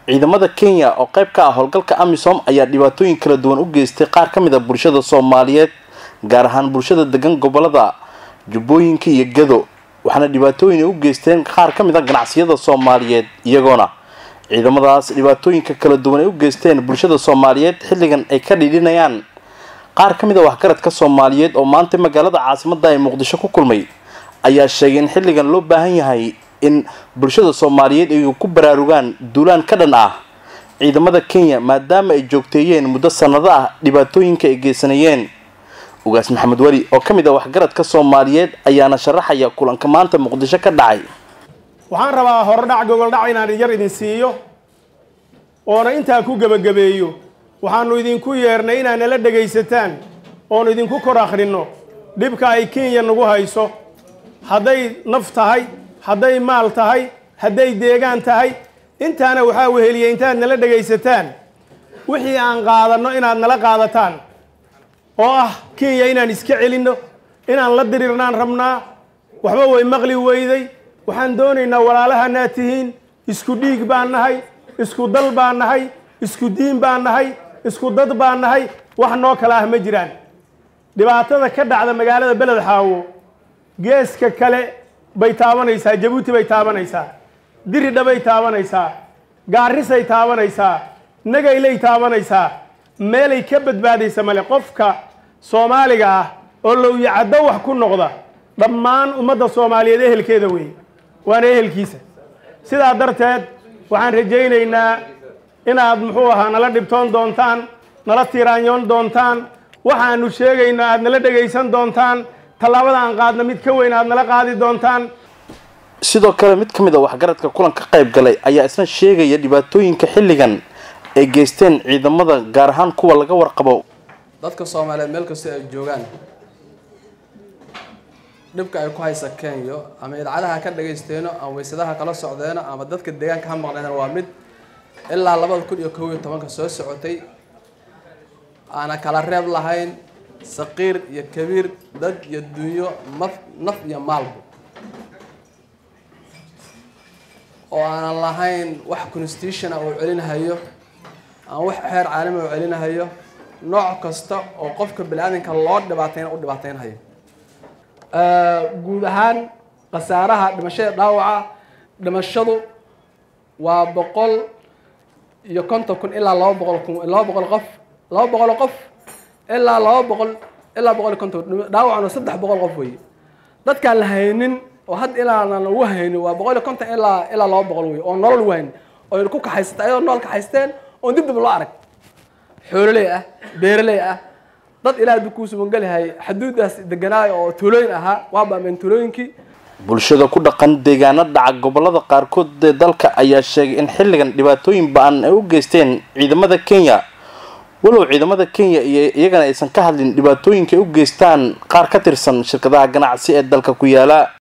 ciidamada kenya oo qayb ka ah howlgalka amisom ayaa dhibaatooyin kala duwan u geystay qaar ka mid a bulshada soomaaliyeed gaar ahaan bulshada degan gobolada jubbooyinka iyo gado waxaana dhibaatooyin ay u geysteen qaar ka mid a ganacsiyada soomaaliyeed iyagoona ciidamadaas dhibaatooyinka kala duwan ay u geysteen bulshada soomaaliyeed xilligan ay ka dhidhinayaan qaar ka mid a waxgaradka soomaaliyeed oo maanta magaalada caasimada ee muqdisho ku kulmay ayaa sheegay in xilligan loo baahan yahay in bulshada soomaaliyeed ay ku baraarugaan duulaan ka dhan ah ciidamada kenya maadaama ay joogteeyeen muddo sanado ah dhibaatooyinka ay geysanayeen ugaas maxamed weli oo ka mid ah waxgaradka soomaaliyeed ayaana sharaxaya kulanka maanta muqdisho ka dhacay waxaan rabaa horodhac gogoldhac inaan yar idin siiyo oona intaa ku gebagabeeyo waxaanu idinku yeernay inaad nala dhegaysataan oonu idinku kor akhrinno dhibka ay kenya nagu hayso hadday naf tahay hadday maal tahay hadday deegaan tahay intaana waxaa weheliyay intaad nala dhegaysataan wixii aan qaadanno inaad nala qaadataan oo ah kenya inaan iska celinno inaan la dirirnaan rabnaa waxba way maqli weyday waxaan doonaynaa walaalahanaad tihiin isku dhiig baan nahay isku dal baan nahay isku diin baan nahay isku dad baan nahay wax noo kala ah ma jiraan dhibaatada ka dhacda magaalada beled xaawo geeska kale bay taabanaysaa jabuuti bay taabanaysaa diridha bay taabanaysaa gaarisay taabanaysaa nagaylay taabanaysaa meelay ka badbaadaysa male qofka soomaaliga ah oo lowyacaddo wax ku noqda dhammaan ummadda soomaaliyeed ehelkeeda weeye waana ehelkiisa sidaa darteed waxaan rajaynaynaa inaad muxuu ahaa nala dhibtoon doontaan nala tiraanyoon doontaan waxaanu sheegayno aad nala dhegaysan doontaan tallaabada aan qaadna mid ka weyn aad nala qaadi doontaan sidoo kale mid ka mid a waxgaradka kulanka qayb galay ayaa isna sheegaya dhibaatooyinka xilligan ay geysteen ciidamada gaar ahaan kuwa laga warqabo dadka soomaaliyeed meel kastoo ay joogaan dhibka ay ku haysa kenya ama idcadaha ka dhagaysteeno ama waysadaha kala socdeeno ama dadka deegaanka ha maqleena waa mid ilaa labada kun iyo kow iyo tobanka soo socotay aana kala reeb lahayn saqiir iyo kabiir dad iyo dunyo maf naf iyo maalba oo aanan lahayn wax constitutiona uu celinahayo ama wax xeer caalami uu celinahayo nooc kasta oo qofka bani-aadanka loo dhibaatayna u dhibaataynhayo guud ahaan khasaaraha dhimashada dhaawaca dhimashadu waa boqol iyo konton kun ilaa laba boqol kun laba boqol qof laba boqol qof ilaa laba boqol ilaa boqol iyo konton dhaawacna saddex boqol qof wey dadkaan la haynin oo hadda ilaanan lagu haynin waa boqol iyo konton ilaa ilaa laba boqol wey oo nolol lagu haynin oo ku kaxaysata ayadoo nool kaxaysteen oon dib dib loo arag xoololey ah beeraley ah dad ilaahay buu kuu subangelihay xaduudaas deganaayo oo tuulooyin ahaa waa baameen tuulooyinkii bulshada ku dhaqan deegaano dhaca gobolada qaarkood ee dalka ayaa sheegay in xilligan dhibaatooyin ba-an ay u geysteen ciidamada kenya walow ciidamada kenya iyo iyagana aysan ka hadlin dhibaatooyinka ay u geystaan qaar ka tirsan shirkadaha ganacsi ee dalka ku yaala